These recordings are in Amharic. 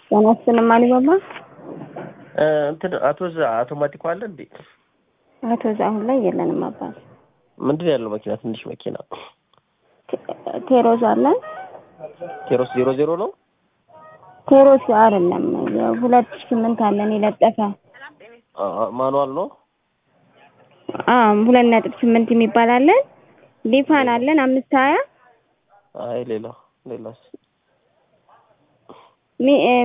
ጤናችንም አሊባባ እንትን አቶ ዛ አውቶማቲክ አለ እንዴ? አቶ ዛ አሁን ላይ የለንም አባት። ምንድን ነው ያለው መኪና? ትንሽ መኪና ቴሮዝ አለን። ቴሮስ ዜሮ ዜሮ ነው። ቴሮስ አይደለም ሁለት ሺህ ስምንት አለን የለጠፈ ማኑዋል ነው። አዎ ሁለት ነጥብ ስምንት የሚባል አለን። ሊፋን አለን አምስት ሀያ አይ ሌላ ሌላስ ሚ- እ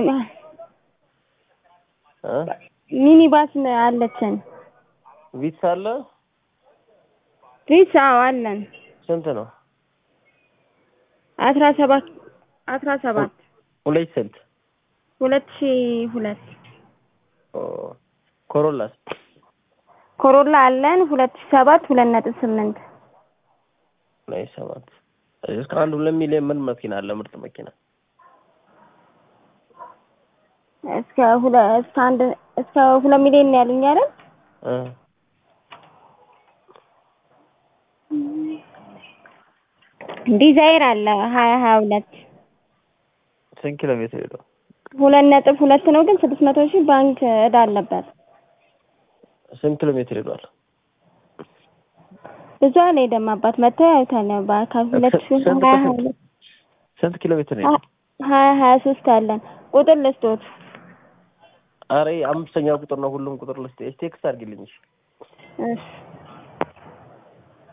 እ ሚኒባስ አለችን። ቪትስ አለ። ሪስ አዎ አለን። ስንት ነው? አስራ ሰባት አስራ ሰባት ሁለት ስንት? ሁለት ሺህ ሁለት ኦ ኮሮላስ ኮሮላ አለን ሁለት ሺህ ሰባት ሁለት ነጥብ ስምንት ላይ ሰባት እስከ አንድ ሁለት ሚሊዮን ምን መኪና አለ? ምርጥ መኪና እስከ ሁለ እስከ አንድ እስከ ሁለት ሚሊዮን ነው ያሉኝ አይደል? እ ዲዛይር አለ ሀያ ሀያ ሁለት ስንት ኪሎ ሜትር ሄደው? ሁለት ነጥብ ሁለት ነው ግን ስድስት መቶ ሺህ ባንክ እዳ አለበት። ስንት ኪሎ ሜትር ሄዷል? ብዙ አልሄደም አባት መጥተው ያዩታል። በአካል ሁለት ሺህ ስንት ሀያ ሀያ ፐርሰንት? ሁለት ስንት ኪሎ ሜትር ነው? ሀያ ሀያ ሶስት አለን ቁጥር ልስጦት አረ አምስተኛ ቁጥር ነው። ሁሉም ቁጥር ልስጥ። ቴክስት አድርጊልኝ። እሺ። እሺ